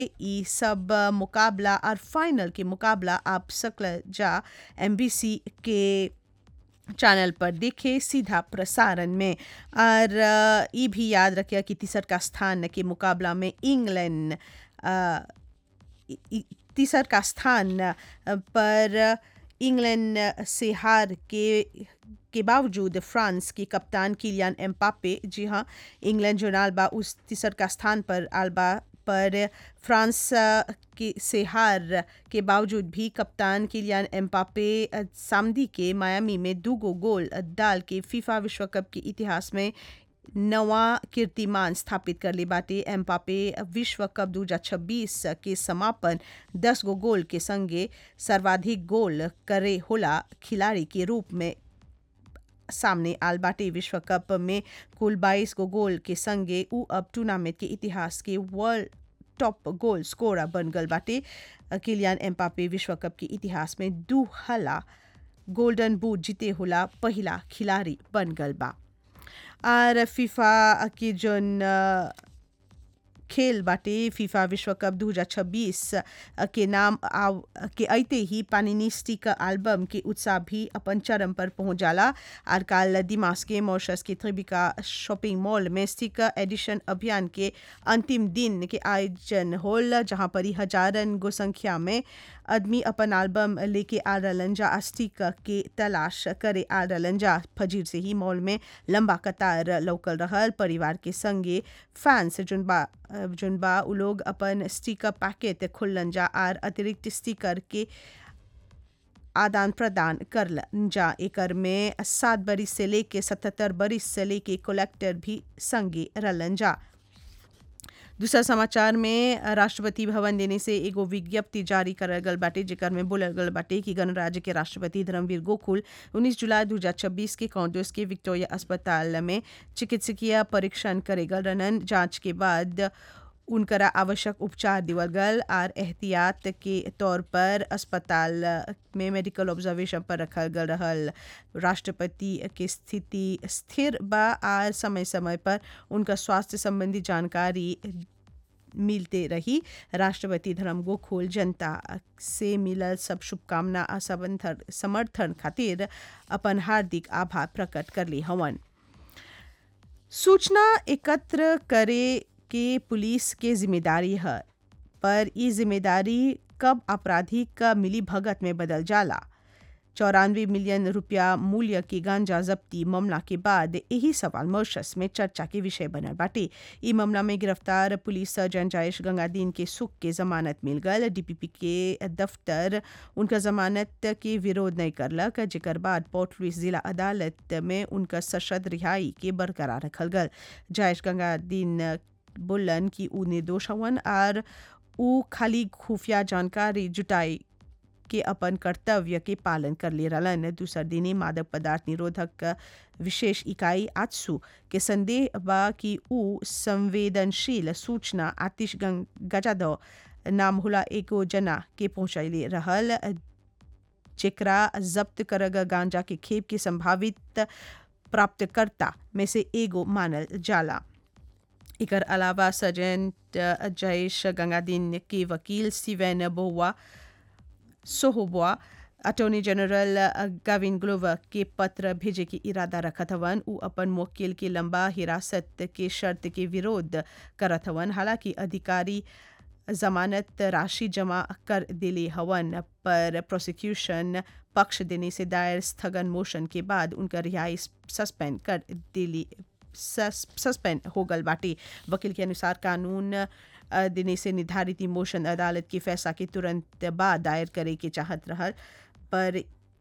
ई सब मुकाबला और फाइनल के मुकाबला आप सकल जा एम के चैनल पर देखे सीधा प्रसारण में और अ, ई भी याद रखिए कि तीसर का स्थान के मुकाबला में इंग्लैंड अ, इ- इ- तीसर का स्थान अ, पर इंग्लैंड से हार के के बावजूद फ्रांस के कप्तान किलियान एम्पापे जी हाँ इंग्लैंड जो नालबा उस तीसर का स्थान पर आलबा पर फ्रांस अ, के से हार के बावजूद भी कप्तान किलियान एम्पापे अ, सामदी के मायामी में दो गो गोल अ, डाल के फीफा विश्व कप के इतिहास में नवा कीर्तिमान स्थापित कर ले बाटे एम्पापे विश्व कप दू हजार छब्बीस के समापन दस गो गोल के संगे सर्वाधिक गोल करे होला खिलाड़ी के रूप में सामने आल बाटे विश्व कप में कुल 22 गो गोल के संगे उ अब टूर्नामेंट के इतिहास के वर्ल्ड टॉप गोल स्कोरर बन गल बाटे किलियान एम्पापे विश्व कप के इतिहास में दू हला गोल्डन बूट जीते होला पहिला खिलाड़ी बन गल बा और फीफा के जोन अ, खेल बाटे फीफा विश्व कप 2026 के नाम आव के अइते ही पानिनिस्टिक एल्बम के उत्साह भी अपन चरम पर पहुंच जाला और काल दिमाग के मॉरिशस के त्रिबिका शॉपिंग मॉल में स्टिक एडिशन अभियान के अंतिम दिन के आयोजन होल जहां पर ही हजारन गो संख्या में आदमी अपन एल्बम लेके आ रहलन जा स्टिक के तलाश करे आ रहलन जा फजीर से ही मॉल में लंबा कतार लौकल रहल परिवार के संगे फैंस जोन बा जोन बा उ लोग अपन स्टिकर पैकेट खुल्लन जा आर अतिरिक्त स्टिकर के आदान प्रदान करलन जा एकर में सात बरिस से लेके सतहत्तर बरिस से लेके कलेक्टर भी संगे रहलन जा दूसरा समाचार में राष्ट्रपति भवन देने से एगो विज्ञप्ति जारी करल गल बाटे जेकर में बोलल गल बाटे कि गणराज्य के राष्ट्रपति धर्मवीर गोकुल 19 जुलाई 2026 के कांग्रेस के विक्टोरिया अस्पताल में चिकित्सकीय परीक्षण करे गल रहन जांच के बाद उनकरा आवश्यक उपचार दिवल गल और एहतियात के तौर पर अस्पताल में मेडिकल ऑब्जर्वेशन पर रखल गल रहल राष्ट्रपति के स्थिति स्थिर बा और समय समय पर उनका स्वास्थ्य संबंधी जानकारी मिलते रही राष्ट्रपति धर्म गोखोल जनता से मिलल सब शुभकामना आ समर्थन समर्थन खातिर अपन हार्दिक आभार प्रकट करले हवन सूचना एकत्र करे के पुलिस के जिम्मेदारी है पर ई जिम्मेदारी कब अपराधी का मिली भगत में बदल जाला चौरानवे मिलियन रुपया मूल्य की गांजा जब्ती मामला के बाद यही सवाल मॉरिशस में चर्चा के विषय बनल बाटे ई मामला में गिरफ्तार पुलिस सर्जन जयेश गंगादीन के सुख के जमानत मिल गल डीपीपी के दफ्तर उनका जमानत के विरोध नहीं करलक जेकर बाद पोर्ट लुइस जिला अदालत में उनका सशद रिहाई के बरकरार रखल गल जयेश गंगादीन बोलन कि ऊ निर्दोष हवन और ऊ खाली खुफिया जानकारी जुटाई के अपन कर्तव्य के पालन कर ले रहलन दूसर दिने मादक पदार्थ निरोधक विशेष इकाई आत्सू के संदेह बा कि ऊ संवेदनशील सूचना आतिश गजादो नाम होला एगो जना के पहुंचैले रहल जेकरा जब्त करग गांजा के खेप के संभावित प्राप्तकर्ता में से एगो मानल जाला एकर अलावा सर्जन जयेश गंगादीन के वकील स्टीवन बोवा सोहोबुआ अटॉर्नी जनरल गाविन ग्लोवर के पत्र भेजे के इरादा रखत हवन उ अपन मुवक्किल के लंबा हिरासत के शर्त के विरोध करत हवन हालांकि अधिकारी जमानत राशि जमा कर दिले हवन पर प्रोसिक्यूशन पक्ष देने से दायर स्थगन मोशन के बाद उनका रिहाई सस्पेंड कर दिली सस्पेंड हो गल बाटे वकील के अनुसार कानून देने से निर्धारित मोशन अदालत के फैसला के तुरंत बाद दायर करे के चाहत रहल पर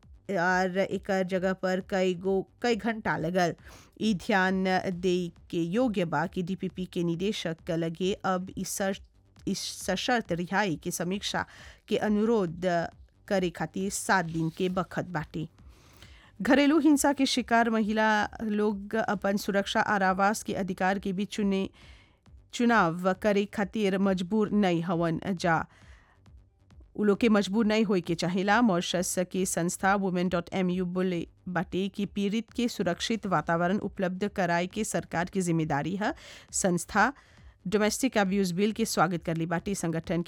और एक जगह पर कई गो कई घंटा लगल ई ध्यान दे के योग्य बा कि डीपीपी के निदेशक लगे अब इस इस सशर्त रिहाई के समीक्षा के अनुरोध करे खातिर सात दिन के बखत बाटे घरेलू हिंसा के शिकार महिला लोग अपन सुरक्षा और आवास के अधिकार के भी चुने चुनाव करे खातिर मजबूर नहीं हवन जा उ लोग के मजबूर नहीं होए के चाहेला मॉरिशस के संस्था वुमेन डॉट एम यू बोले बाटे कि पीड़ित के सुरक्षित वातावरण उपलब्ध कराए के सरकार की जिम्मेदारी है संस्था डोमेस्टिक अब्यूज बिल के स्वागत कर ली बाटी संगठन